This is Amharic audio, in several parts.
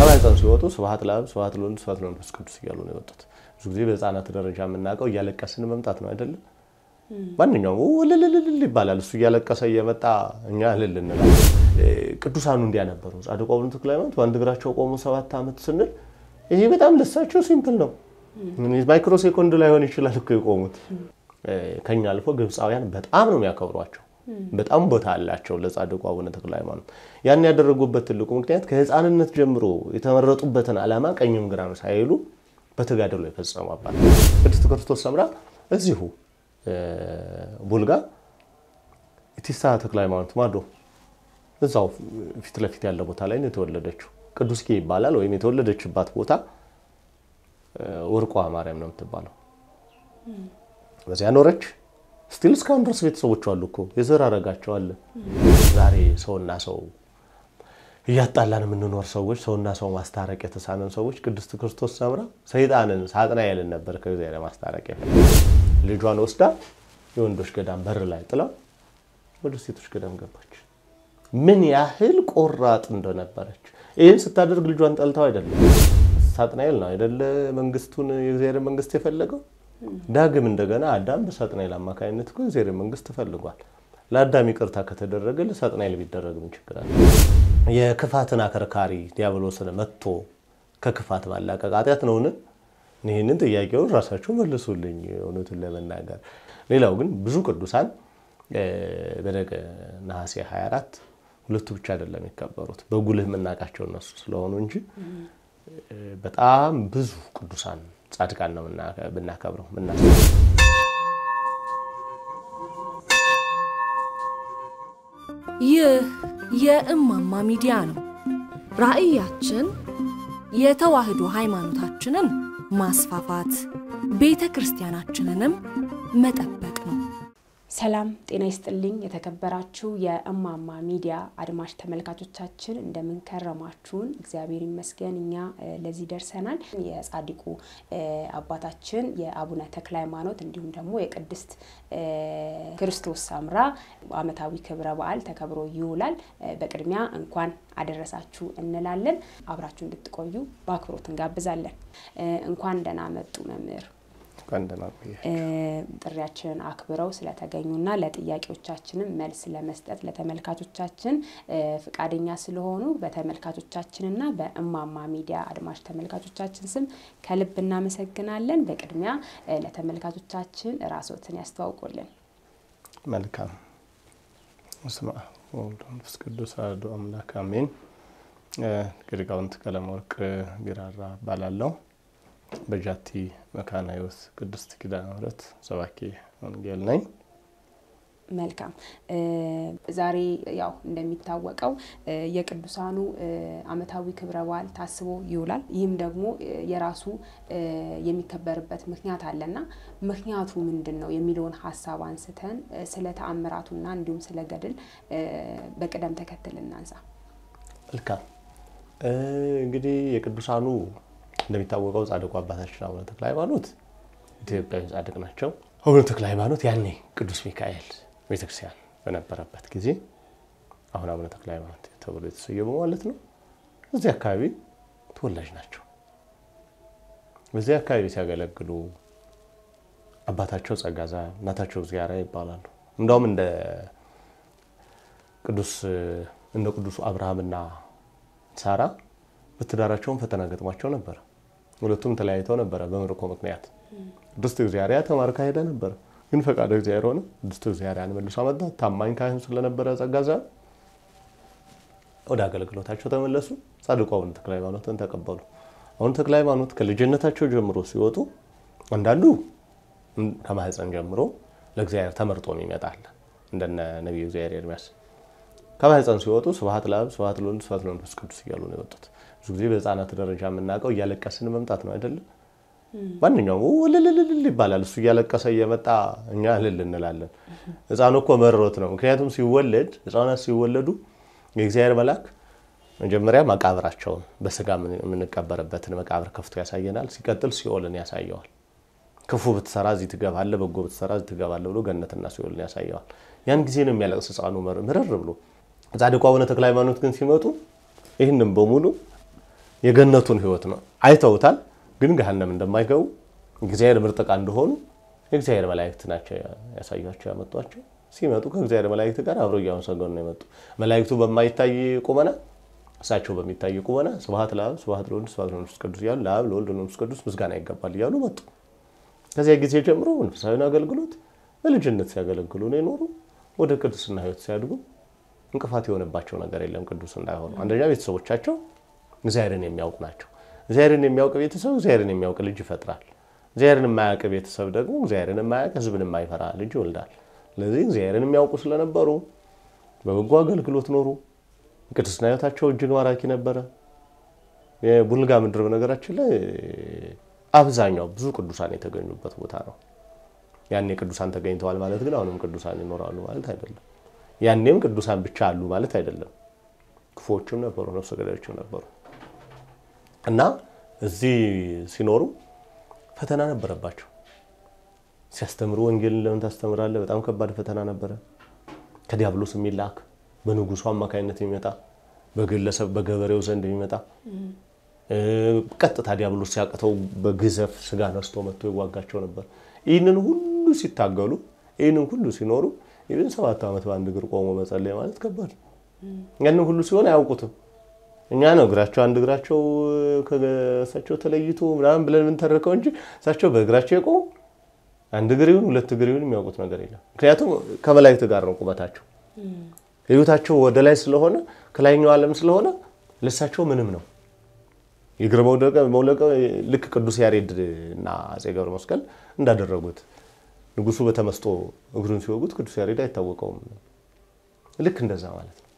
ከማህፀን ሲወጡ ስብሐት ለአብ ስብሐት ለወልድ ስብሐት ለመንፈስ ቅዱስ እያሉ ነው የወጡት። ብዙ ጊዜ በህፃናት ደረጃ የምናውቀው እያለቀስን መምጣት ነው አይደለም? ማንኛውም እልልልል ይባላል። እሱ እያለቀሰ እየመጣ እኛ እልል እንላለን። ቅዱሳኑ እንዲያ ነበሩ። ጻድቁ አቡነ ተክለ ሃይማኖት በአንድ እግራቸው ቆሙ ሰባት ዓመት ስንል ይሄ በጣም ለሳቸው ሲምፕል ነው። ማይክሮ ሴኮንድ ላይሆን ይችላል እኮ የቆሙት። ከኛ አልፎ ግብፃውያን በጣም ነው የሚያከብሯቸው። በጣም ቦታ አላቸው ለጻድቁ አቡነ ተክለ ሃይማኖት። ያን ያደረጉበት ትልቁ ምክንያት ከህፃንነት ጀምሮ የተመረጡበትን ዓላማ ቀኝም ግራም ሳይሉ በተጋድሎ የፈጸሙ አባት ቅድስት ክርስቶስ ሰምራ እዚሁ ቡልጋ ኢቲሳ ተክለ ሃይማኖት ማዶ እዛው ፊት ለፊት ያለ ቦታ ላይ ነው የተወለደችው። ቅዱስጌ ይባላል። ወይም የተወለደችባት ቦታ ወርቋ ማርያም ነው የምትባለው። በዚያ ኖረች። ስቲል እስካሁን ድረስ ቤተሰቦቿ አሉ እኮ የዘር አረጋቸው አለ። ዛሬ ሰውና ሰው እያጣላን የምንኖር ሰዎች፣ ሰውና ሰው ማስታረቅ የተሳነን ሰዎች ቅድስት ክርስቶስ ሰምራ ሰይጣንን ሳጥናኤልን ነበር ከእግዚአብሔር ማስታረቅ ልጇን ወስዳ የወንዶች ገዳም በር ላይ ጥላ ወደ ሴቶች ገዳም ገባች። ምን ያህል ቆራጥ እንደነበረች ይህን ስታደርግ ልጇን ጠልተው አይደለም። ሳጥናኤል ነው አይደለ መንግስቱን የእግዚአብሔር መንግስት የፈለገው። ዳግም እንደገና አዳም በሳጥናኤል አማካኝነት እኮ የእግዚአብሔር መንግስት ተፈልጓል። ለአዳም ይቅርታ ከተደረገ ለሳጥናኤል ቢደረግ ምን ችግር አለ? የክፋትን አከርካሪ ዲያብሎስን መጥቶ ከክፋት ማላቀቅ ኃጢአት ነውን? ይህንን ጥያቄውን ራሳቸው መልሱልኝ፣ እውነቱን ለመናገር ሌላው ግን ብዙ ቅዱሳን በነገ ነሐሴ 24 ሁለቱ ብቻ አይደለም የሚከበሩት በጉልህ የምናውቃቸው እነሱ ስለሆኑ እንጂ በጣም ብዙ ቅዱሳን ጻድቃን ነው ብናከብረው ምና ይህ የእማማ ሚዲያ ነው። ራዕያችን የተዋህዶ ሃይማኖታችንን ማስፋፋት፣ ቤተ ክርስቲያናችንንም መጠበቅ ነው። ሰላም ጤና ይስጥልኝ። የተከበራችሁ የእማማ ሚዲያ አድማጭ ተመልካቾቻችን እንደምንከረማችሁን፣ እግዚአብሔር ይመስገን እኛ ለዚህ ደርሰናል። የጻድቁ አባታችን የአቡነ ተክለ ሃይማኖት እንዲሁም ደግሞ የቅድስት ክርስቶስ ሰምራ ዓመታዊ ክብረ በዓል ተከብሮ ይውላል። በቅድሚያ እንኳን አደረሳችሁ እንላለን። አብራችሁ እንድትቆዩ በአክብሮት እንጋብዛለን። እንኳን ደህና መጡ መምህር ጥሪያችንን አክብረው ስለተገኙና ለጥያቄዎቻችንም መልስ ለመስጠት ለተመልካቾቻችን ፍቃደኛ ስለሆኑ በተመልካቾቻችንና በእማማ ሚዲያ አድማጭ ተመልካቾቻችን ስም ከልብ እናመሰግናለን። በቅድሚያ ለተመልካቾቻችን ራስዎትን ያስተዋውቁልን። መልካም። በስመ አብ ወወልድ ወመንፈስ ቅዱስ አሐዱ አምላክ አሜን። ሊቃውንት ቀለመወርቅ ቢራራ እባላለሁ። በጃቲ መካነ ሕይወት ቅድስት ኪዳነ ምሕረት ሰባኪ ወንጌል ነኝ። መልካም። ዛሬ ያው እንደሚታወቀው የቅዱሳኑ ዓመታዊ ክብረ በዓል ታስቦ ይውላል። ይህም ደግሞ የራሱ የሚከበርበት ምክንያት አለና ምክንያቱ ምንድን ነው የሚለውን ሀሳብ አንስተን ስለ ተአምራቱና እንዲሁም ስለ ገድል በቅደም ተከተል እናንሳ። መልካም። እንግዲህ የቅዱሳኑ እንደሚታወቀው ጻድቁ አባታችን አቡነ ተክለ ሃይማኖት ኢትዮጵያዊ ጻድቅ ናቸው። አቡነ ተክለ ሃይማኖት ያኔ ቅዱስ ሚካኤል ቤተክርስቲያን በነበረበት ጊዜ አሁን አቡነ ተክለ ሃይማኖት ተብሎ የተሰየሙ ማለት ነው። እዚህ አካባቢ ተወላጅ ናቸው። በዚህ አካባቢ ሲያገለግሉ አባታቸው ጸጋዛ፣ እናታቸው ዚያራ ይባላሉ። እንዳውም እንደ ቅዱስ እንደ ቅዱሱ አብርሃምና ሳራ በትዳራቸውን ፈተና ገጥሟቸው ነበረ። ሁለቱም ተለያይተው ነበረ በምርኮ ምክንያት። ቅድስት እግዚአብሔር ተማርካ ሄደ ነበረ፣ ግን ፈቃደ እግዚአብሔር ሆነ። ቅድስት እግዚአብሔርን መልሶ አመጣ። ታማኝ ካህን ስለነበረ ጸጋዛ ወደ አገልግሎታቸው ተመለሱ። ጻድቁ አቡነ ተክለ ሃይማኖትን ተቀበሉ። አቡነ ተክለ ሃይማኖት ከልጅነታቸው ጀምሮ ሲወጡ አንዳንዱ ከማህፀን ጀምሮ ለእግዚአብሔር ተመርጦ ይመጣል እንደነ ነቢዩ እግዚአብሔር ኤርሚያስ ከማህፀን ሲወጡ ስብሐት ለአብ ስብሐት ለወልድ ስብሐት ለመንፈስ ቅዱስ እያሉ ነው የወጡት። ብዙ ጊዜ በህፃናት ደረጃ የምናውቀው እያለቀስን መምጣት ነው አይደለም? ማንኛውም እልልልል ይባላል። እሱ እያለቀሰ እየመጣ እኛ እልል እንላለን። ህፃኑ እኮ መሮት ነው። ምክንያቱም ሲወለድ ህፃናት ሲወለዱ የእግዚአብሔር መልአክ መጀመሪያ መቃብራቸውን በስጋ የምንቀበርበትን መቃብር ከፍቶ ያሳየናል። ሲቀጥል ሲኦልን ያሳየዋል። ክፉ ብትሰራ እዚህ ትገባለህ፣ በጎ ብትሰራ እዚህ ትገባለህ ብሎ ገነትና ሲኦልን ያሳየዋል። ያን ጊዜ ነው የሚያለቅስ ህፃኑ ምርር ብሎ። ጻድቁ አቡነ ተክለ ሃይማኖት ግን ሲመጡ ይህንም በሙሉ የገነቱን ህይወት ነው አይተውታል። ግን ገሃነም እንደማይገቡ እግዚአብሔር ምርጥ ዕቃ እንደሆኑ የእግዚአብሔር መላእክት ናቸው ያሳያቸው ያመጧቸው። ሲመጡ ከእግዚአብሔር መላእክት ጋር አብረው እያመሰገኑ ነው የመጡ። መላእክቱ በማይታይ ቁመና እሳቸው በሚታይ ቁመና ስብሐት ለአብ ስብሐት ለወልድ ስብሐት ለመንፈስ ቅዱስ እያሉ ለአብ ለወልድ ለመንፈስ ቅዱስ ምስጋና ይገባል እያሉ መጡ። ከዚያ ጊዜ ጀምሮ መንፈሳዊን አገልግሎት በልጅነት ሲያገለግሉ ነው የኖሩ። ወደ ቅድስና ህይወት ሲያድጉ እንቅፋት የሆነባቸው ነገር የለም ቅዱስ እንዳይሆኑ። አንደኛ ቤተሰቦቻቸው እግዚአብሔርን የሚያውቁ ናቸው። እግዚአብሔርን የሚያውቅ ቤተሰብ እግዚአብሔርን የሚያውቅ ልጅ ይፈጥራል። እግዚአብሔርን የማያውቅ ቤተሰብ ደግሞ እግዚአብሔርን የማያውቅ ህዝብን የማይፈራ ልጅ ይወልዳል። ስለዚህ እግዚአብሔርን የሚያውቁ ስለነበሩ በበጎ አገልግሎት ኖሩ። ቅድስና ህይወታቸው እጅግ ማራኪ ነበረ። የቡልጋ ምድር በነገራችን ላይ አብዛኛው ብዙ ቅዱሳን የተገኙበት ቦታ ነው። ያኔ ቅዱሳን ተገኝተዋል ማለት ግን አሁንም ቅዱሳን ይኖራሉ ማለት አይደለም። ያኔም ቅዱሳን ብቻ አሉ ማለት አይደለም። ክፉዎችም ነበሩ፣ ነፍሰ ገዳዮችም ነበሩ እና እዚህ ሲኖሩ ፈተና ነበረባቸው። ሲያስተምሩ ወንጌልን ለምን ታስተምራለህ? በጣም ከባድ ፈተና ነበረ። ከዲያብሎስ የሚላክ በንጉሱ አማካኝነት የሚመጣ በግለሰብ በገበሬው ዘንድ የሚመጣ ቀጥታ ዲያብሎስ ሲያቅተው በግዘፍ ስጋ ነስቶ መጥቶ ይዋጋቸው ነበር። ይህንን ሁሉ ሲታገሉ ይህንን ሁሉ ሲኖሩ ይህን ሰባት ዓመት በአንድ እግር ቆሞ መጸለይ ማለት ከባድ ነው። ያንን ሁሉ ሲሆን አያውቁትም። እኛ ነው እግራቸው አንድ እግራቸው ከእሳቸው ተለይቶ ምናምን ብለን የምንተርከው እንጂ እሳቸው በእግራቸው የቆሙ አንድ እግር ይሁን ሁለት እግር ይሁን የሚያውቁት ነገር የለም። ምክንያቱም ከመላእክት ጋር ነው ቁመታቸው። ህይወታቸው ወደ ላይ ስለሆነ ከላይኛው ዓለም ስለሆነ ለእሳቸው ምንም ነው። የእግር መውለቅ ልክ ቅዱስ ያሬድ እና አፄ ገብረ መስቀል እንዳደረጉት ንጉሱ በተመስጦ እግሩን ሲወጉት ቅዱስ ያሬድ አይታወቀውም። ልክ እንደዛ ማለት ነው።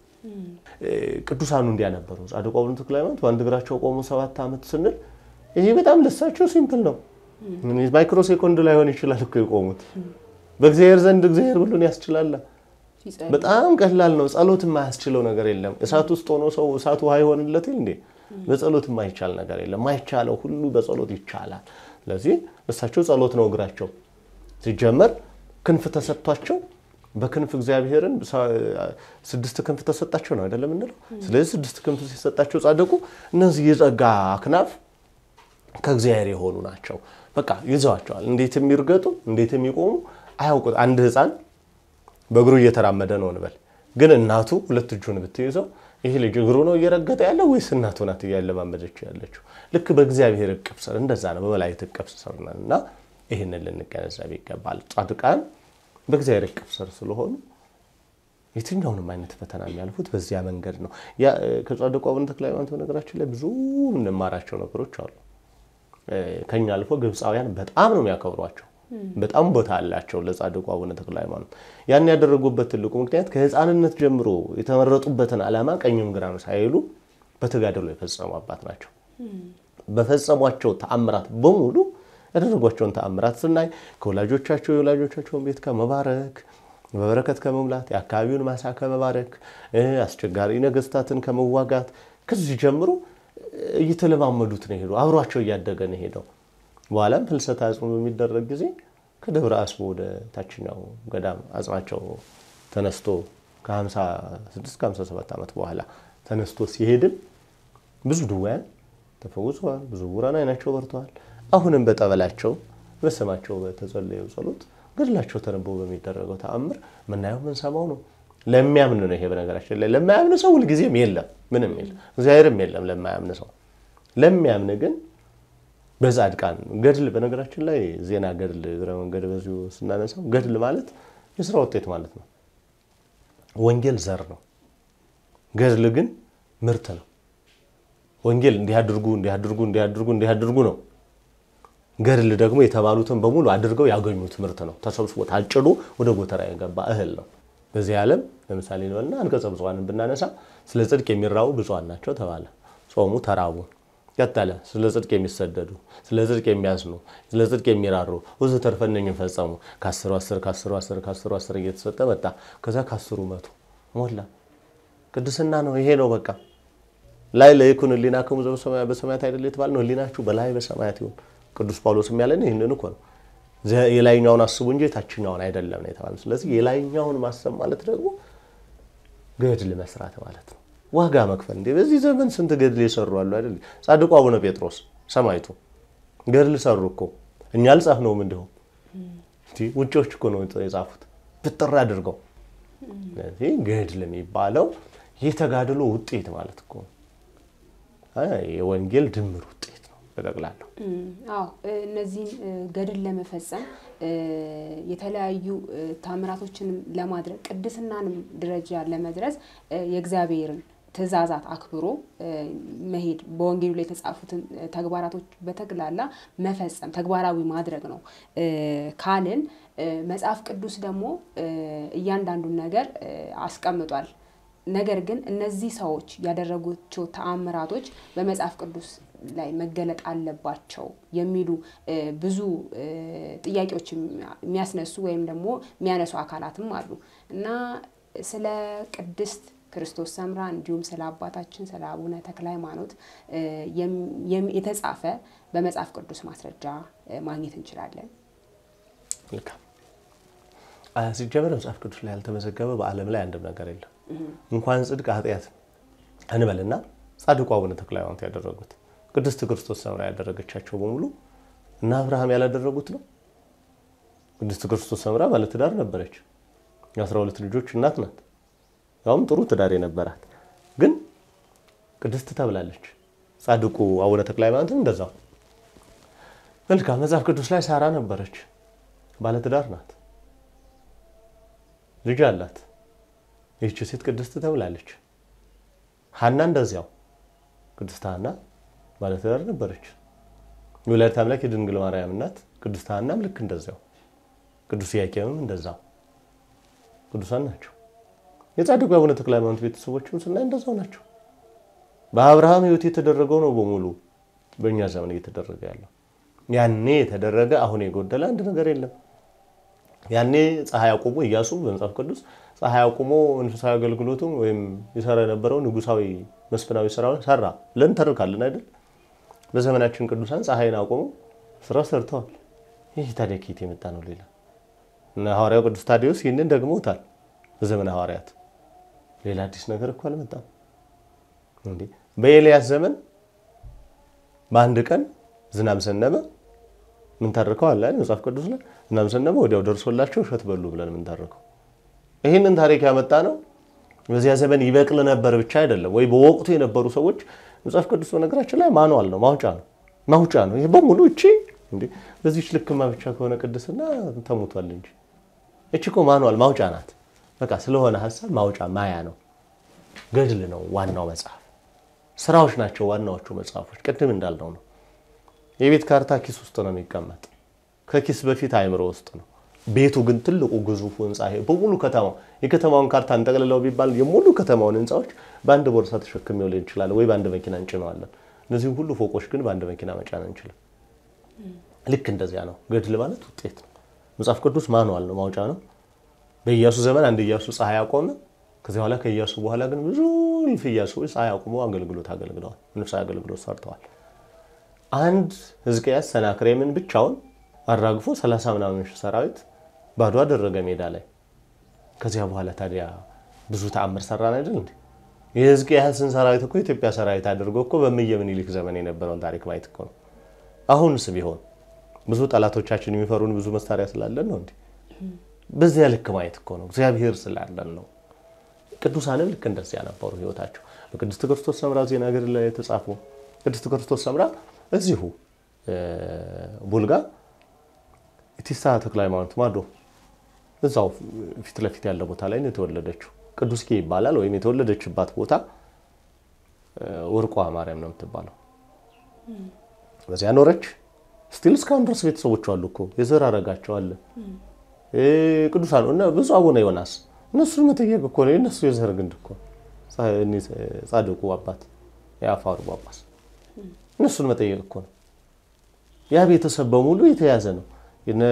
ቅዱሳኑ እንዲያ ነበሩ። ጻድቁ አቡነ ተክለ ሃይማኖት በአንድ እግራቸው ቆሞ ሰባት ዓመት ስንል ይሄ በጣም ለሳቸው ሲምፕል ነው። ማይክሮ ሴኮንድ ላይሆን ይችላል እኮ የቆሙት። በእግዚአብሔር ዘንድ እግዚአብሔር ሁሉን ያስችላል። በጣም ቀላል ነው። ጸሎት የማያስችለው ነገር የለም። እሳት ውስጥ ሆኖ ሰው እሳቱ ውሃ ይሆንለት እንዴ? በጸሎት የማይቻል ነገር የለም። ማይቻለው ሁሉ በጸሎት ይቻላል። ስለዚህ እሳቸው ጸሎት ነው እግራቸው። ሲጀመር ክንፍ ተሰጥቷቸው በክንፍ እግዚአብሔርን ስድስት ክንፍ ተሰጣቸው ነው አይደለም እንለው። ስለዚህ ስድስት ክንፍ ሲሰጣቸው ጻድቁ እነዚህ የጸጋ አክናፍ ከእግዚአብሔር የሆኑ ናቸው። በቃ ይዘዋቸዋል። እንዴት የሚርገጡ እንዴት የሚቆሙ አያውቁት። አንድ ሕፃን በእግሩ እየተራመደ ነው እንበል፣ ግን እናቱ ሁለት እጁን ብትይዘው ይህ ልጅ እግሩ ነው እየረገጠ ያለው ወይስ እናቱ ናት እያለማመደች ያለችው? ልክ በእግዚአብሔር እቅፍ ስር እንደዛ ነው፣ በመላእክት እቅፍ ስር ነን እና ይህንን ልንገነዘብ ይገባል። ጻድቃን በእግዚአብሔር እቅፍ ስር ስለሆኑ የትኛውንም አይነት ፈተና የሚያልፉት በዚያ መንገድ ነው። ከጻድቁ አቡነ ተክለ ሃይማኖት በነገራችን ላይ ብዙ የምንማራቸው ነገሮች አሉ። ከኛ አልፎ ግብፃውያን በጣም ነው የሚያከብሯቸው። በጣም ቦታ አላቸው ለጻድቁ አቡነ ተክለ ሃይማኖት። ያን ያደረጉበት ትልቁ ምክንያት ከህፃንነት ጀምሮ የተመረጡበትን ዓላማ ቀኝም ግራም ሳይሉ በተጋድሎ የፈጸሙ አባት ናቸው። በፈጸሟቸው ተአምራት በሙሉ ያደረጓቸውን ተአምራት ስናይ ከወላጆቻቸው የወላጆቻቸውን ቤት ከመባረክ በበረከት ከመሙላት የአካባቢውን ማሳ ከመባረክ አስቸጋሪ ነገስታትን ከመዋጋት ከዚህ ጀምሮ እየተለማመዱት ነው ሄደው አብሯቸው እያደገ ነው ሄደው በኋላም ፍልሰታ አጽሙ በሚደረግ ጊዜ ከደብረ አስቦ ወደ ታችኛው ገዳም አጽማቸው ተነስቶ ከ56 57 ዓመት በኋላ ተነስቶ ሲሄድም ብዙ ድውያን ተፈውሰዋል። ብዙ ዕውራን አይናቸው በርተዋል። አሁንም በጠበላቸው በስማቸው በተጸለየው ጸሎት ገድላቸው ተነቦ በሚደረገው ተአምር ምናየው ምንሰማው ነው። ለሚያምን ነው ይሄ። በነገራችን ላይ ለማያምን ሰው ሁልጊዜም የለም፣ ምንም የለም፣ እግዚአብሔርም የለም ለማያምን ሰው። ለሚያምን ግን በጻድቃን ገድል በነገራችን ላይ ዜና ገድል እግረ መንገድ በዚሁ ስናነሳው ገድል ማለት የስራ ውጤት ማለት ነው። ወንጌል ዘር ነው። ገድል ግን ምርት ነው። ወንጌል እንዲያድርጉ እንዲያድርጉ እንዲያድርጉ እንዲያድርጉ ነው። ገድል ደግሞ የተባሉትን በሙሉ አድርገው ያገኙት ምርት ነው። ተሰብስቦ ታጭዶ ወደ ጎተራ የገባ እህል ነው። በዚህ ዓለም ለምሳሌ እንበልና አንቀጸ ብፁዓንን ብናነሳ ስለ ጽድቅ የሚራቡ ብፁዓን ናቸው ተባለ። ጾሙ፣ ተራቡ። ቀጠለ። ስለ ጽድቅ የሚሰደዱ፣ ስለ ጽድቅ የሚያዝኑ፣ ስለ ጽድቅ የሚራሩ ብዙ ተርፈ እነኝን ፈጸሙ። ከአስሩ አስር ከአስሩ አስር ከአስሩ አስር እየተሰጠ መጣ። ከዛ ከአስሩ መቶ ሞላ። ቅድስና ነው ይሄ ነው በቃ ላይ ለይኩን ህሊናክሙ በሰማያት አይደል የተባለ ነው። ህሊናችሁ በላይ በሰማያት ይሁን። ቅዱስ ጳውሎስም ያለን ይህንን እኮ ነው። የላይኛውን አስቡ እንጂ የታችኛውን አይደለም ነው የተባለ። ስለዚህ የላይኛውን ማሰብ ማለት ደግሞ ገድል መስራት ማለት ነው። ዋጋ መክፈል እንዴ! በዚህ ዘመን ስንት ገድል የሰሩ አሉ አይደል? ጻድቁ አቡነ ጴጥሮስ ሰማይቱ ገድል ሰሩ እኮ እኛ አልጻፍነውም። እንዲሁም ውጪዎች እኮ ነው የጻፉት ብጥር አድርገው። ስለዚህ ገድል የሚባለው የተጋድሎ ውጤት ማለት እኮ የወንጌል ድምር ውጤት ነው በጠቅላላው። አዎ እነዚህን ገድል ለመፈጸም የተለያዩ ታምራቶችንም ለማድረግ ቅድስናንም ደረጃ ለመድረስ የእግዚአብሔርን ትእዛዛት አክብሮ መሄድ በወንጌሉ ላይ የተጻፉትን ተግባራቶች በተግላላ መፈጸም ተግባራዊ ማድረግ ነው ካልን መጽሐፍ ቅዱስ ደግሞ እያንዳንዱን ነገር አስቀምጧል። ነገር ግን እነዚህ ሰዎች ያደረጓቸው ተአምራቶች በመጽሐፍ ቅዱስ ላይ መገለጥ አለባቸው የሚሉ ብዙ ጥያቄዎች የሚያስነሱ ወይም ደግሞ የሚያነሱ አካላትም አሉ እና ስለ ቅድስት ክርስቶስ ሰምራ እንዲሁም ስለ አባታችን ስለ አቡነ ተክለ ሃይማኖት የተጻፈ በመጽሐፍ ቅዱስ ማስረጃ ማግኘት እንችላለን። ልካም ሲጀመር መጽሐፍ ቅዱስ ላይ ያልተመዘገበ በዓለም ላይ አንድም ነገር የለም። እንኳን ጽድቅ ኃጢአት እንበልና ጻድቁ አቡነ ተክለ ሃይማኖት ያደረጉት ቅድስት ክርስቶስ ሰምራ ያደረገቻቸው በሙሉ እና አብርሃም ያላደረጉት ነው። ቅድስት ክርስቶስ ሰምራ ባለትዳር ነበረች። የአስራ ሁለት ልጆች እናት ናት። ያውም ጥሩ ትዳር የነበራት ግን ቅድስት ተብላለች። ጻድቁ አቡነ ተክለ ሃይማኖትም እንደዛው። መልካም መጽሐፍ ቅዱስ ላይ ሳራ ነበረች፣ ባለትዳር ናት፣ ልጅ አላት። ይህች ሴት ቅድስት ተብላለች። ሀና እንደዚያው ቅድስት ሀና ባለትዳር ነበረች። የወላዲተ አምላክ የድንግል ማርያም እናት ቅድስት ሀናም ልክ እንደዚያው፣ ቅዱስ ኢያቄምም እንደዛው ቅዱሳን ናቸው። የጻድቁ አቡነ ተክለ ሃይማኖት ቤተሰቦችም ስናይ እንደዛው ናቸው። በአብርሃም ሕይወት የተደረገው ነው በሙሉ በእኛ ዘመን እየተደረገ ያለው። ያኔ የተደረገ አሁን የጎደለ አንድ ነገር የለም። ያኔ ፀሐይ አቁሞ ኢያሱ በመጽሐፍ ቅዱስ ፀሐይ አቁሞ መንፈሳዊ አገልግሎቱን ወይም የሰራ የነበረው ንጉሳዊ መስፍናዊ ስራውን ሰራ ብለን ተርካለን አይደል? በዘመናችን ቅዱሳን ፀሐይን አቁሞ ስራ ሰርተዋል። ይህ ታዲያ ከየት የመጣ ነው? ሌላ እና ሐዋርያው ቅዱስ ታዲዮስ ይህንን ደግሞታል በዘመነ ሐዋርያት ሌላ አዲስ ነገር እኮ አልመጣም እንዴ። በኤልያስ ዘመን በአንድ ቀን ዝናብ ዘነበ። ምን ታርከው አለ መጽሐፍ ቅዱስ ላይ ዝናብ ዘነበ፣ ወዲያው ደርሶላቸው እሸት በሉ ብለን ምን ታርከው። ይህንን ታሪክ ያመጣ ነው በዚያ ዘመን ይበቅል ነበር ብቻ አይደለም ወይ በወቅቱ የነበሩ ሰዎች መጽሐፍ ቅዱስ በነገራችን ላይ ማኗል ነው ማውጫ ነው ማውጫ ነው። ይሄ በሙሉ እቺ እንዴ በዚህች ልክማ ብቻ ከሆነ ቅድስና ተሞቷል እንጂ እቺ እኮ ማኗል ማውጫ ናት። በቃ ስለሆነ ሀሳብ ማውጫ ማያ ነው። ገድል ነው ዋናው መጽሐፍ። ስራዎች ናቸው ዋናዎቹ መጽሐፎች። ቅድም እንዳልነው ነው። የቤት ካርታ ኪስ ውስጥ ነው የሚቀመጥ፣ ከኪስ በፊት አእምሮ ውስጥ ነው። ቤቱ ግን ትልቁ ግዙፉ ህንፃ ይሄ በሙሉ ከተማው የከተማውን ካርታ እንጠቅልለው ቢባል የሙሉ ከተማውን ህንፃዎች በአንድ ቦርሳ ተሸክሜው ሊሆን ይችላል፣ ወይ በአንድ መኪና እንጭነዋለን። እነዚህም ሁሉ ፎቆች ግን በአንድ መኪና መጫን አንችልም። ልክ እንደዚያ ነው። ገድል ማለት ውጤት ነው። መጽሐፍ ቅዱስ ማንዋል ነው፣ ማውጫ ነው። በኢያሱ ዘመን አንድ ኢያሱ ፀሐይ አቆመ። ከዚያ በኋላ ከኢያሱ በኋላ ግን ብዙ እልፍ ኢያሱዎች ፀሐይ አቁሞ አገልግሎት አገልግለዋል፣ መንፈሳዊ አገልግሎት ሰርተዋል። አንድ ሕዝቅያስ ሰናክሬምን ብቻውን አራግፎ ሰላሳ ምናምን ሺህ ሰራዊት ባዶ አደረገ ሜዳ ላይ። ከዚያ በኋላ ታዲያ ብዙ ተአምር ሰራን አይደል እንዴ? የሕዝቅያስን ሰራዊት እኮ የኢትዮጵያ ሰራዊት አድርጎ እኮ በእምየ ምኒልክ ዘመን የነበረውን ታሪክ ማየት እኮ ነው። አሁንስ ቢሆን ብዙ ጠላቶቻችን የሚፈሩን ብዙ መሳሪያ ስላለን ነው እንዴ? በዚያ ልክ ማየት እኮ ነው። እግዚአብሔር ስላለን ነው። ቅዱሳንም ልክ እንደዚያ ነበሩ ህይወታቸው። በቅድስት ክርስቶስ ሰምራ ዜና ገድል ላይ የተጻፉ ቅድስት ክርስቶስ ሰምራ እዚሁ ቡልጋ ኢቲሳ ተክለ ሃይማኖት ማዶ እዛው ፊት ለፊት ያለ ቦታ ላይ ነው የተወለደችው። ቅዱስጌ ይባላል። ወይም የተወለደችባት ቦታ ወርቋ ማርያም ነው የምትባለው። በዚያ ኖረች። ስቲል እስካሁን ድረስ ቤተሰቦቿ አሉ እኮ የዘር አረጋቸው አለ ቅዱሳን እና ብዙ አቡነ ዮናስ እነሱን መጠየቅ እኮ ነው። የእነሱ የዘር ግንድ እኮ ጻድቁ አባት የአፋሩ ጳጳስ እነሱን መጠየቅ እኮ ነው። ያ ቤተሰብ በሙሉ የተያዘ ነው። የነ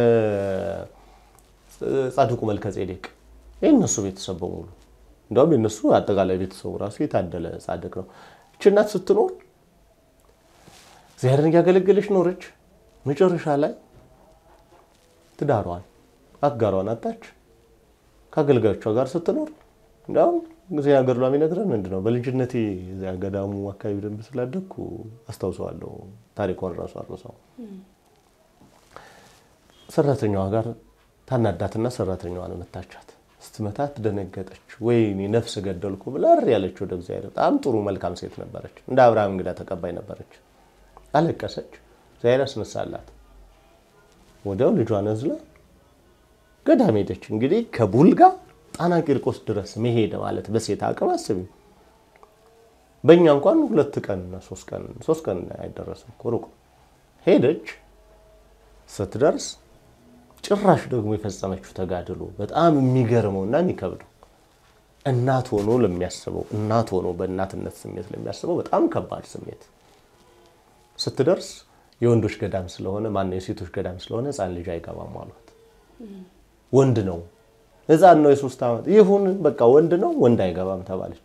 ጻድቁ መልከ ጼዴቅ የእነሱ ቤተሰብ በሙሉ እንዲያውም የእነሱ አጠቃላይ ቤተሰቡ ራሱ የታደለ ጻድቅ ነው። ይህች እናት ስትኖር እግዚአብሔርን እያገለገለች ኖረች። መጨረሻ ላይ ትዳሯን አጋሯን አጣች። ከአገልጋዮቿ ጋር ስትኖር እንዲያውም ዜና ገድሏ የሚነግረን ምንድን ነው? በልጅነቴ እዚያ ገዳሙ አካባቢ ደንብ ስላደግኩ አስታውሰዋለሁ። ታሪኳን ራሱ አርሰው ሰራተኛዋ ጋር ታናዳትና ሰራተኛዋን መታቻት። ስትመታት ደነገጠች። ወይኔ ነፍስ ገደልኩ ብላ እሪ ያለች ወደ እግዚአብሔር። በጣም ጥሩ መልካም ሴት ነበረች። እንደ አብርሃም እንግዳ ተቀባይ ነበረች። አለቀሰች። እግዚአብሔር አስነሳላት። ወዲያው ልጇን እዝላ ገዳም ሄደች። እንግዲህ ከቡልጋ ጣና ቂርቆስ ድረስ መሄድ ማለት በሴት አቅም አስቢ። በእኛ እንኳን ሁለት ቀን ሶስት ቀን ሶስት ቀን አይደረስም እኮ ሩቅ ሄደች። ስትደርስ ጭራሽ ደግሞ የፈጸመችው ተጋድሎ በጣም የሚገርመው እና የሚከብደው እናት ሆኖ ለሚያስበው እናት ሆኖ በእናትነት ስሜት ለሚያስበው በጣም ከባድ ስሜት ስትደርስ የወንዶች ገዳም ስለሆነ ማነው የሴቶች ገዳም ስለሆነ ሕፃን ልጅ አይገባም አሏት። ወንድ ነው ሕፃን ነው የሶስት ዓመት ይሁን በቃ ወንድ ነው ወንድ አይገባም ተባለች።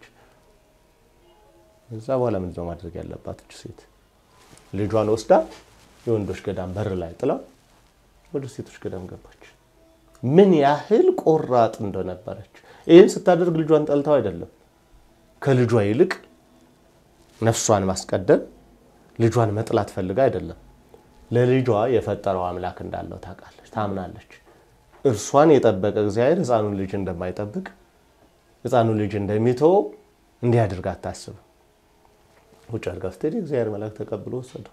እዛ በኋላ ምንድን ነው ማድረግ ያለባት እች ሴት? ልጇን ወስዳ የወንዶች ገዳም በር ላይ ጥላው ወደ ሴቶች ገዳም ገባች። ምን ያህል ቆራጥ እንደነበረች ይህን ስታደርግ ልጇን ጠልተው አይደለም። ከልጇ ይልቅ ነፍሷን ማስቀደም ልጇን መጥላት ፈልጋ አይደለም። ለልጇ የፈጠረው አምላክ እንዳለው ታውቃለች፣ ታምናለች። እርሷን የጠበቀ እግዚአብሔር ሕፃኑን ልጅ እንደማይጠብቅ ሕፃኑን ልጅ እንደሚተወው እንዲህ አድርጋ አታስብም። ውጭ አድርጋ ስትሄድ እግዚአብሔር መልአክ ተቀብሎ ወሰደው።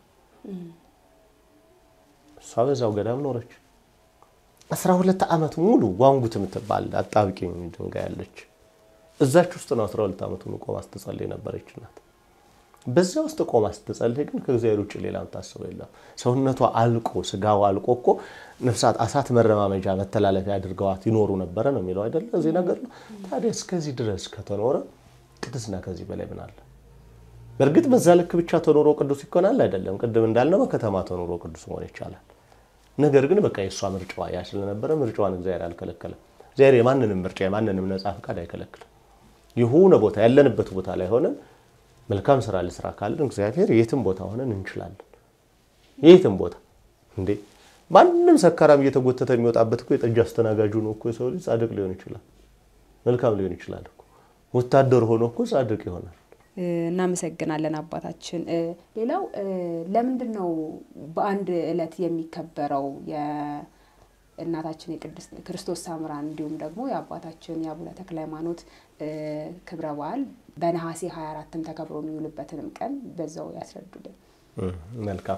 እሷ በዛው ገዳም ኖረች። አስራ ሁለት ዓመት ሙሉ ዋንጉት የምትባል አጣብቂኝ ድንጋይ ያለች እዛች ውስጥ ነው አስራ ሁለት ዓመቱን ቆማ ስትጸልይ ነበረች ናት። በዛ ውስጥ ቆማ ስትጸልይ ግን ከእግዚአብሔር ውጭ ሌላ የምታስበው የለም። ሰውነቷ አልቆ ስጋዋ አልቆ እኮ ነፍሳት አሳት መረማመጃ መተላለፊያ አድርገዋት ይኖሩ ነበረ ነው የሚለው አይደለ? እዚህ ነገር ነው። ታዲያ እስከዚህ ድረስ ከተኖረ ቅድስና ከዚህ በላይ ምን አለ? በእርግጥ በዛ ልክ ብቻ ተኖሮ ቅዱስ ይኮናል አይደለም። ቅድም እንዳልነው በከተማ ተኖሮ ቅዱስ መሆን ይቻላል። ነገር ግን በቃ የእሷ ምርጫዋ ያ ስለነበረ ምርጫዋን እግዚአብሔር አልከለከለም። እግዚአብሔር የማንንም ምርጫ የማንንም ነፃ ፈቃድ አይከለክልም። የሆነ ቦታ ያለንበት ቦታ ላይ ሆነን መልካም ስራ ልስራ ካለን እግዚአብሔር የትም ቦታ ሆነን እንችላለን። የትም ቦታ እንዴ ማንም ሰካራም እየተጎተተ የሚወጣበት እኮ የጠጅ አስተናጋጁ ነው እኮ የሰው ልጅ ጻድቅ ሊሆን ይችላል፣ መልካም ሊሆን ይችላል እኮ ወታደር ሆኖ እኮ ጻድቅ ይሆናል። እናመሰግናለን አባታችን። ሌላው ለምንድን ነው በአንድ ዕለት የሚከበረው የእናታችን የቅድስት ክርስቶስ ሳምራን እንዲሁም ደግሞ የአባታችን የአቡነ ተክለ ሃይማኖት ክብረ በዓል በነሐሴ 24ም ተከብሮ የሚውልበትንም ቀን በዛው ያስረዱልን። መልካም።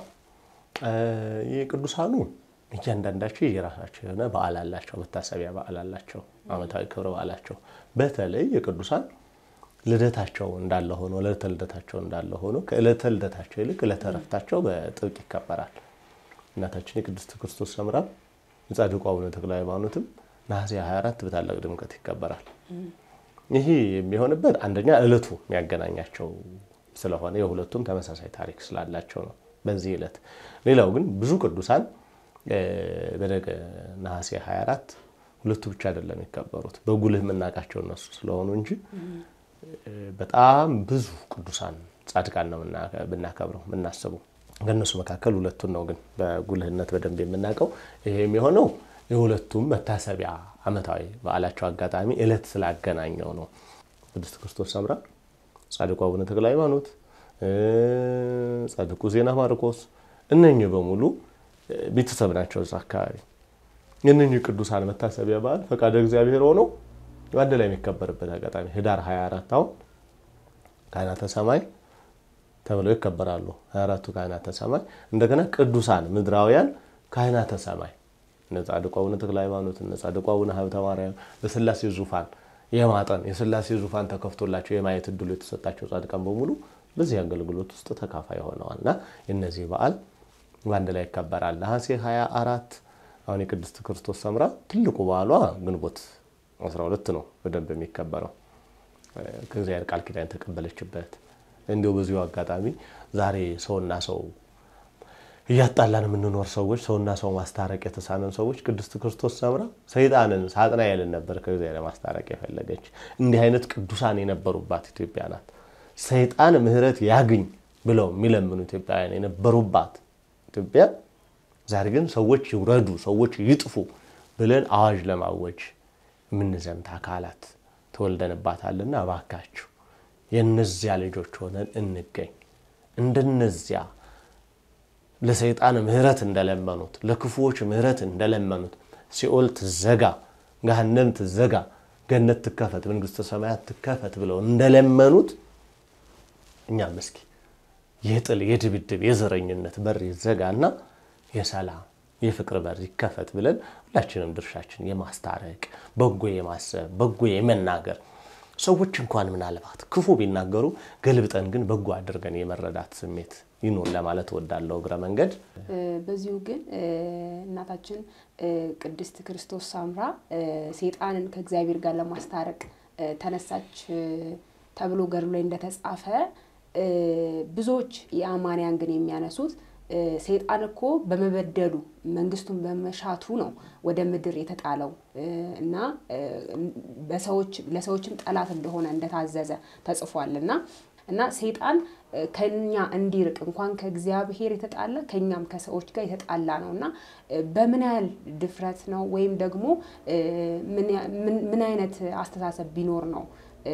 የቅዱሳኑ እያንዳንዳቸው የራሳቸው የሆነ በዓል አላቸው፣ መታሰቢያ በዓል አላቸው፣ ዓመታዊ ክብረ በዓላቸው። በተለይ የቅዱሳን ልደታቸው እንዳለ ሆኖ ዕለተ ልደታቸው እንዳለ ሆኖ ከዕለተ ልደታቸው ይልቅ ዕለተ ዕረፍታቸው በጥብቅ ይከበራል። እናታችን የቅድስት ክርስቶስ ሰምራ የጻድቁ አቡነ ተክለ ሃይማኖትም ነሐሴ 24 በታላቅ ድምቀት ይከበራል። ይህ የሚሆንበት አንደኛ ዕለቱ የሚያገናኛቸው ስለሆነ የሁለቱም ተመሳሳይ ታሪክ ስላላቸው ነው በዚህ ዕለት። ሌላው ግን ብዙ ቅዱሳን በደገ ነሐሴ 24 ሁለቱ ብቻ አይደለም የሚከበሩት በጉልህ የምናውቃቸው እነሱ ስለሆኑ እንጂ በጣም ብዙ ቅዱሳን ጻድቃን ነው ብናከብረው የምናስበው። ከእነሱ መካከል ሁለቱን ነው ግን በጉልህነት በደንብ የምናውቀው። ይሄ የሚሆነው የሁለቱም መታሰቢያ ዓመታዊ በዓላቸው አጋጣሚ ዕለት ስላገናኘው ነው። ቅድስት ክርስቶስ ሰምራ፣ ጻድቁ አቡነ ተክለ ሃይማኖት፣ ጻድቁ ዜና ማርቆስ እነኚህ በሙሉ ቤተሰብ ናቸው እዛ አካባቢ። የእነኚህ ቅዱሳን መታሰቢያ በዓል ፈቃደ እግዚአብሔር ሆነው አንድ ላይ የሚከበርበት አጋጣሚ ህዳር 24 አሁን ካህናተ ሰማይ ተብለው ይከበራሉ። 24ቱ ካህናተ ሰማይ እንደገና ቅዱሳን ምድራውያን ካህናተ ሰማይ እነ ጻድቁ አቡነ ተክለ ሃይማኖት እነ ጻድቁ አቡነ ሀብተ ማርያም በስላሴ ዙፋን የማጠን የስላሴ ዙፋን ተከፍቶላቸው የማየት እድሉ የተሰጣቸው ጻድቃን በሙሉ በዚህ አገልግሎት ውስጥ ተካፋይ ሆነዋል እና የነዚህ በዓል በአንድ ላይ ይከበራል። ነሐሴ 24 አሁን የቅድስት ክርስቶስ ሰምራ ትልቁ በዓሏ ግንቦት 12 ነው በደንብ የሚከበረው ከእግዚአብሔር ቃል ኪዳን የተቀበለችበት። እንዲሁ በዚሁ አጋጣሚ ዛሬ ሰውና ሰው እያጣላን የምንኖር ሰዎች ሰውና ሰው ማስታረቅ የተሳነን ሰዎች ቅድስት ክርስቶስ ሰምራ ሰይጣንን ሳጥናኤልን ነበር ከእግዚአብሔር ማስታረቅ የፈለገች። እንዲህ አይነት ቅዱሳን የነበሩባት ኢትዮጵያ ናት። ሰይጣን ምሕረት ያግኝ ብለው የሚለምኑ ኢትዮጵያውያን የነበሩባት ኢትዮጵያ ዛሬ ግን ሰዎች ይውረዱ፣ ሰዎች ይጥፉ ብለን አዋጅ ለማወጅ የምንዘምት አካላት ተወልደንባታልና እባካችሁ የእነዚያ ልጆች ሆነን እንገኝ። እንደነዚያ ለሰይጣን ምሕረት እንደለመኑት ለክፉዎች ምሕረት እንደለመኑት ሲኦል ትዘጋ፣ ገሃነም ትዘጋ፣ ገነት ትከፈት፣ መንግስተ ሰማያት ትከፈት ብለው እንደለመኑት እኛም እስኪ የጥል የድብድብ የዘረኝነት በር ይዘጋና የሰላም የፍቅር በር ይከፈት ብለን ሁላችንም ድርሻችን የማስታረቅ በጎ የማሰብ በጎ የመናገር ሰዎች እንኳን ምናልባት ክፉ ቢናገሩ ገልብጠን ግን በጎ አድርገን የመረዳት ስሜት ይኑር ለማለት እወዳለሁ እግረ መንገድ። በዚሁ ግን እናታችን ቅድስት ክርስቶስ ሳምራ ሴጣንን ከእግዚአብሔር ጋር ለማስታረቅ ተነሳች ተብሎ ገድሎ ላይ እንደተጻፈ ብዙዎች የአማንያን ግን የሚያነሱት ሰይጣን እኮ በመበደሉ መንግስቱን በመሻቱ ነው ወደ ምድር የተጣለው እና በሰዎች ለሰዎችም ጠላት እንደሆነ እንደታዘዘ ተጽፏል እና እና ሰይጣን ከኛ እንዲርቅ እንኳን ከእግዚአብሔር የተጣላ ከኛም ከሰዎች ጋር የተጣላ ነው እና በምን ያህል ድፍረት ነው ወይም ደግሞ ምን አይነት አስተሳሰብ ቢኖር ነው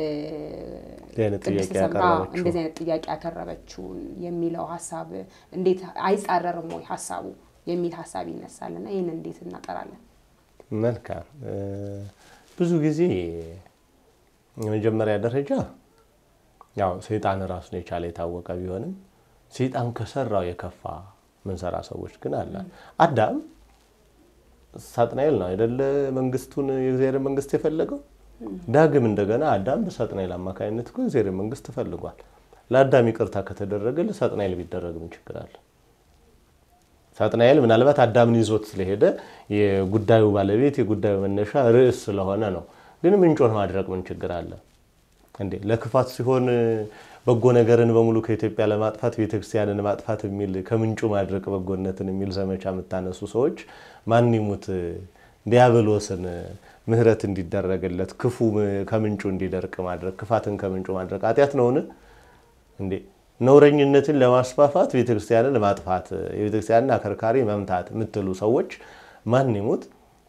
ቅድስት ሰምራ እንደዚህ አይነት ጥያቄ ያቀረበችው የሚለው ሀሳብ እንዴት አይጻረርም ወይ ሀሳቡ የሚል ሀሳብ ይነሳል እና ይህን እንዴት እናጠራለን? መልካም ብዙ ጊዜ የመጀመሪያ ደረጃ ያው ሰይጣን ራሱን የቻለ የታወቀ ቢሆንም ሰይጣን ከሰራው የከፋ ምንሰራ ሰዎች ግን አለን። አዳም ሳጥናኤል ነው አይደለ መንግስቱን የእግዚአብሔር መንግስት የፈለገው ዳግም እንደገና አዳም በሳጥናኤል አማካኝነት እኮ እግዚአብሔር መንግስት ተፈልጓል። ለአዳም ይቅርታ ከተደረገ ለሳጥናኤል ቢደረግ ምን ችግር አለ? ሳጥናኤል ምናልባት አዳምን ይዞት ስለሄደ የጉዳዩ ባለቤት የጉዳዩ መነሻ ርዕስ ስለሆነ ነው። ግን ምንጮን ማድረግ ምን ችግር አለ እንዴ? ለክፋት ሲሆን በጎ ነገርን በሙሉ ከኢትዮጵያ ለማጥፋት ቤተክርስቲያንን ማጥፋት የሚል ከምንጩ ማድረግ በጎነትን የሚል ዘመቻ የምታነሱ ሰዎች ማን ይሙት ዲያብሎስን ምሕረት እንዲደረግለት ክፉ ከምንጩ እንዲደርቅ ማድረግ ክፋትን ከምንጩ ማድረግ ኃጢአት ነውን እንዴ? ነውረኝነትን ለማስፋፋት ቤተክርስቲያንን ማጥፋት የቤተክርስቲያንን አከርካሪ መምታት የምትሉ ሰዎች ማን ይሙት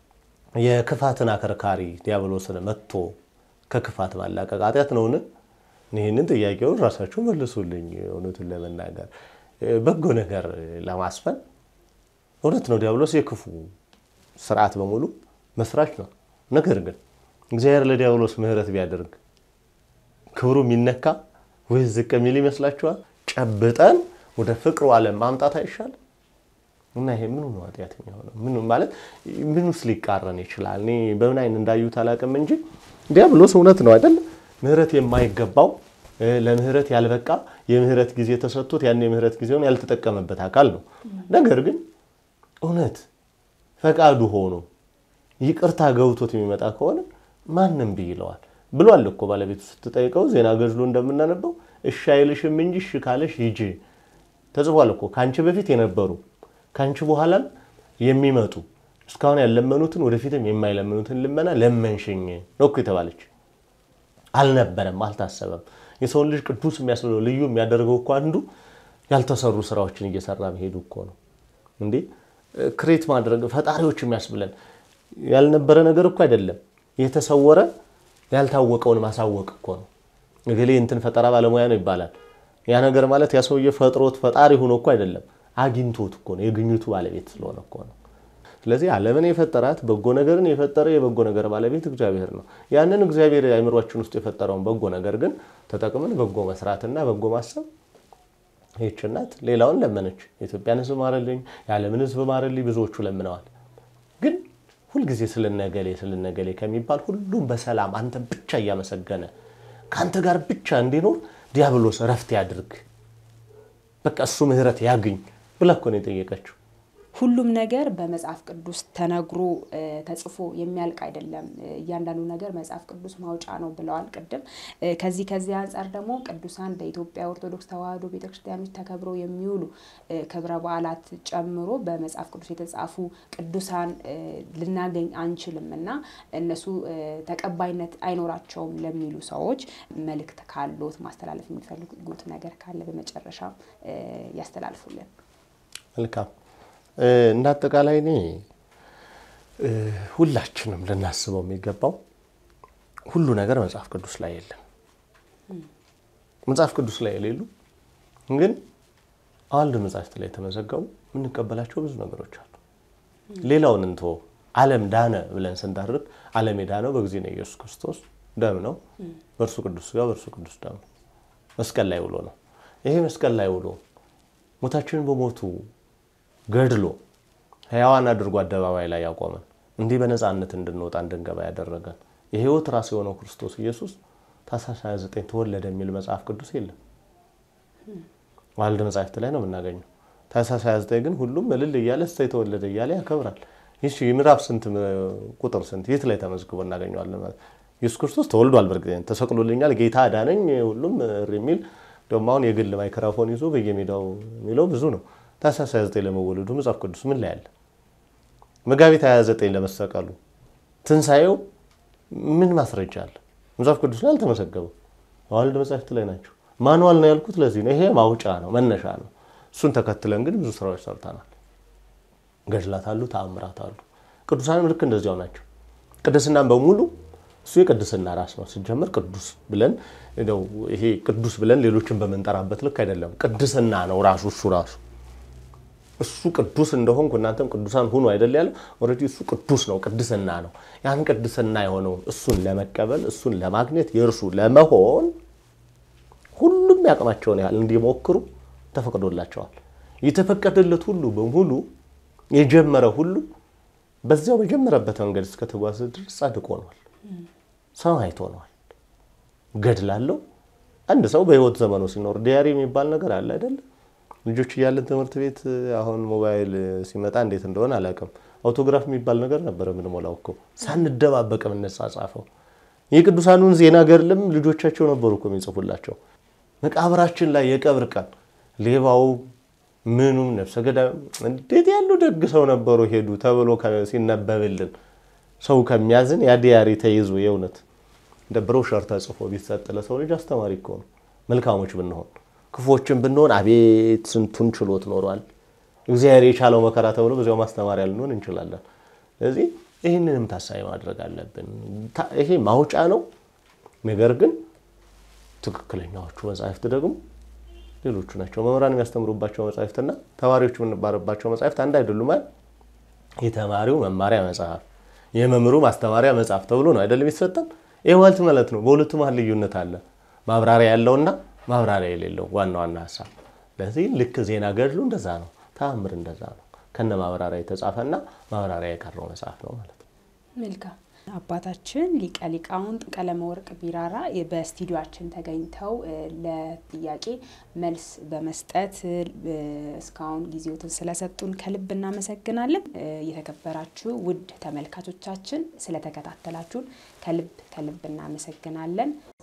የክፋትን አከርካሪ ዲያብሎስን መጥቶ ከክፋት ማላቀቅ ኃጢአት ነውን? ይህንን ጥያቄውን ራሳችሁ መልሱልኝ። እውነቱን ለመናገር በጎ ነገር ለማስፈን እውነት ነው ዲያብሎስ የክፉ ስርዓት በሙሉ መስራች ነው። ነገር ግን እግዚአብሔር ለዲያብሎስ ምሕረት ቢያደርግ ክብሩ የሚነካ ወይ ዝቅ የሚል ይመስላችኋል? ጨብጠን ወደ ፍቅሩ ዓለም ማምጣት አይሻልም? እና ይሄ ምኑ ነው ኃጢአት የሚሆነው? ምኑ ማለት ምኑስ ሊቃረን ይችላል? እኔ በምን አይን እንዳዩት አላውቅም እንጂ ዲያብሎስ እውነት ነው አይደል? ምሕረት የማይገባው ለምህረት ያልበቃ የምህረት ጊዜ ተሰጥቶት ያን የምህረት ጊዜውን ያልተጠቀመበት አካል ነው። ነገር ግን እውነት ፈቃዱ ሆኖ ይቅርታ ገብቶት የሚመጣ ከሆነ ማንም ብይለዋል ብሏል እኮ ባለቤቱ ስትጠይቀው ዜና ገድሎ እንደምናነበው እሺ አይልሽም እንጂ እሺ ካለሽ ሂጂ ተጽፏል እኮ ከአንቺ በፊት የነበሩ ከአንቺ በኋላም የሚመጡ እስካሁን ያለመኑትን ወደፊትም የማይለምኑትን ልመና ለመንሽኝ ነው እኮ የተባለች። አልነበረም፣ አልታሰበም። የሰውን ልጅ ቅዱስ የሚያስብለው ልዩ የሚያደርገው እኮ አንዱ ያልተሰሩ ስራዎችን እየሰራ መሄዱ እኮ ነው። እንዴ ክሬት ማድረግ ፈጣሪዎች የሚያስብለን ያልነበረ ነገር እኮ አይደለም። የተሰወረ ያልታወቀውን ማሳወቅ እኮ ነው። እገሌ እንትን ፈጠራ ባለሙያ ነው ይባላል። ያ ነገር ማለት ያ ሰውዬ ፈጥሮት ፈጣሪ ሆኖ እኮ አይደለም፣ አግኝቶት እኮ ነው። የግኝቱ ባለቤት ስለሆነ እኮ ነው። ስለዚህ ዓለምን የፈጠራት በጎ ነገርን የፈጠረ የበጎ ነገር ባለቤት እግዚአብሔር ነው። ያንን እግዚአብሔር አእምሯችን ውስጥ የፈጠረውን በጎ ነገር ግን ተጠቅመን በጎ መስራትና በጎ ማሰብ ይህች እናት ሌላውን ለመነች። የኢትዮጵያን ሕዝብ ማረልኝ፣ የዓለምን ሕዝብ ማረልኝ ብዙዎቹ ለምነዋል። ግን ሁልጊዜ ስለነገሌ ስለነገሌ ከሚባል ሁሉም በሰላም አንተ ብቻ እያመሰገነ ከአንተ ጋር ብቻ እንዲኖር ዲያብሎስ እረፍት ያድርግ፣ በቃ እሱ ምሕረት ያግኝ ብላ እኮ ነው የጠየቀችው። ሁሉም ነገር በመጽሐፍ ቅዱስ ተነግሮ ተጽፎ የሚያልቅ አይደለም። እያንዳንዱ ነገር መጽሐፍ ቅዱስ ማውጫ ነው ብለዋል ቅድም። ከዚህ ከዚህ አንጻር ደግሞ ቅዱሳን በኢትዮጵያ ኦርቶዶክስ ተዋሕዶ ቤተክርስቲያኖች ተከብረው የሚውሉ ክብረ በዓላት ጨምሮ በመጽሐፍ ቅዱስ የተጻፉ ቅዱሳን ልናገኝ አንችልም እና እነሱ ተቀባይነት አይኖራቸውም ለሚሉ ሰዎች መልእክት ካሎት ማስተላለፍ የሚፈልጉት ነገር ካለ በመጨረሻም ያስተላልፉልን። መልካም እንደ አጠቃላይ እኔ ሁላችንም ልናስበው የሚገባው ሁሉ ነገር መጽሐፍ ቅዱስ ላይ የለም። መጽሐፍ ቅዱስ ላይ የሌሉ ግን አዋልድ መጽሐፍት ላይ የተመዘገቡ የምንቀበላቸው ብዙ ነገሮች አሉ። ሌላውን እንቶ ዓለም ዳነ ብለን ስንዳርግ ዓለም የዳነው በጊዜ ነው ኢየሱስ ክርስቶስ ደም ነው። በእርሱ ቅዱስ ሥጋ በእርሱ ቅዱስ ደም ነው። መስቀል ላይ ውሎ ነው። ይሄ መስቀል ላይ ውሎ ሞታችንን በሞቱ ገድሎ ሕያዋን አድርጎ አደባባይ ላይ ያቆመን እንዲህ በነፃነት እንድንወጣ እንድንገባ ያደረገን የሕይወት ራስ የሆነው ክርስቶስ ኢየሱስ ታኅሳስ 29 ተወለደ የሚል መጽሐፍ ቅዱስ የለም። ዋልድ መጽሐፍት ላይ ነው የምናገኘው። ታኅሳስ 29 ግን ሁሉም እልል እያለ እሰይ ተወለደ እያለ ያከብራል። ይህ ምዕራፍ ስንት ቁጥር ስንት የት ላይ ተመዝግቦ እናገኘዋለን? ኢየሱስ ክርስቶስ ተወልዷል፣ በእርግጥ ተሰቅሎልኛል፣ ጌታ አዳነኝ፣ ሁሉም እሪ የሚል ደግሞ አሁን የግል ማይክራፎን ይዞ በየሜዳው የሚለው ብዙ ነው። ታኅሳስ 29 ለመወለዱ መጽሐፍ ቅዱስ ምን ላይ አለ? መጋቢት 29 ለመሰቀሉ ትንሣኤው ምን ማስረጃ አለ? መጽሐፍ ቅዱስ ላይ አልተመዘገበም። ዋልድ መጽሐፍት ላይ ናቸው። ማንዋል ነው ያልኩት ለዚህ ነው። ይሄ ማውጫ ነው፣ መነሻ ነው። እሱን ተከትለን ግን ብዙ ስራዎች ሰርተናል። ገድላት አሉ፣ ተአምራት አሉ። ቅዱሳንም ልክ እንደዚያው ናቸው። ቅድስናን በሙሉ እሱ የቅድስና ራስ ነው። ስንጀምር ቅዱስ ብለን እንደው ይሄ ቅዱስ ብለን ሌሎችን በምንጠራበት ልክ አይደለም። ቅድስና ነው ራሱ እሱ ራሱ እሱ ቅዱስ እንደሆንኩ እናንተም ቅዱሳን ሁኑ አይደል ያለው። ኦልሬዲ እሱ ቅዱስ ነው፣ ቅድስና ነው። ያን ቅድስና የሆነውን እሱን ለመቀበል እሱን ለማግኘት የእርሱ ለመሆን ሁሉም ያቅማቸውን ያህል እንዲሞክሩ ተፈቅዶላቸዋል። የተፈቀደለት ሁሉ በሙሉ የጀመረ ሁሉ በዚያው በጀመረበት መንገድ እስከተጓዘ ድረስ ጻድቅ ሆኗል፣ ሰማዕት ሆኗል። ገድላለው አንድ ሰው በሕይወት ዘመኑ ሲኖር ዲያሪ የሚባል ነገር አለ አይደለም ልጆች እያለን ትምህርት ቤት አሁን ሞባይል ሲመጣ እንዴት እንደሆነ አላውቅም። አውቶግራፍ የሚባል ነገር ነበረ የምንሞላው እኮ ሳንደባበቅ የምንጻጻፈው። የቅዱሳኑን ዜና ገድልም ልጆቻቸው ነበሩ እኮ የሚጽፉላቸው። መቃብራችን ላይ የቀብር ቀን ሌባው ምኑም ነፍሰ ገዳይ እንዴት ያሉ ደግ ሰው ነበሩ ሄዱ ተብሎ ሲነበብልን ሰው ከሚያዝን ያ ዲያሪ ተይዞ የእውነት እንደ ብሮሸር ተጽፎ ቢሰጥ ለሰው ልጅ አስተማሪ እኮ ነው። መልካሞች ብንሆን ክፎችን ብንሆን አቤት ስንቱን ችሎት ኖሯል። እግዚአብሔር የቻለው መከራ ተብሎ በዚያው ማስተማሪያ ልንሆን እንችላለን። ስለዚህ ይህንንም ታሳቢ ማድረግ አለብን። ይሄ ማውጫ ነው። ነገር ግን ትክክለኛዎቹ መጽሐፍት ደግሞ ሌሎቹ ናቸው። መምህራን የሚያስተምሩባቸው መጽሐፍትና ተማሪዎች የምንባርባቸው መጽሐፍት አንድ አይደሉም። አይደል? የተማሪው መማሪያ መጽሐፍ፣ የመምህሩ ማስተማሪያ መጽሐፍ ተብሎ ነው አይደለም የሚሰጠን። ይህ ማለት ማለት ነው። በሁለቱ መሀል ልዩነት አለ። ማብራሪያ ያለውና ማብራሪያ የሌለው ዋና ዋና ሀሳብ። ስለዚህ ልክ ዜና ገድሉ እንደዛ ነው፣ ተአምር እንደዛ ነው። ከነ ማብራሪያ የተጻፈና ማብራሪያ የቀረው መጽሐፍ ነው ማለት ነው። መልካም አባታችን ሊቀ ሊቃውንት ቀለመወርቅ ቢራራ በስቱዲዮአችን ተገኝተው ለጥያቄ መልስ በመስጠት እስካሁን ጊዜዎትን ስለሰጡን ከልብ እናመሰግናለን። የተከበራችሁ ውድ ተመልካቾቻችን ስለተከታተላችሁን ከልብ ከልብ እናመሰግናለን።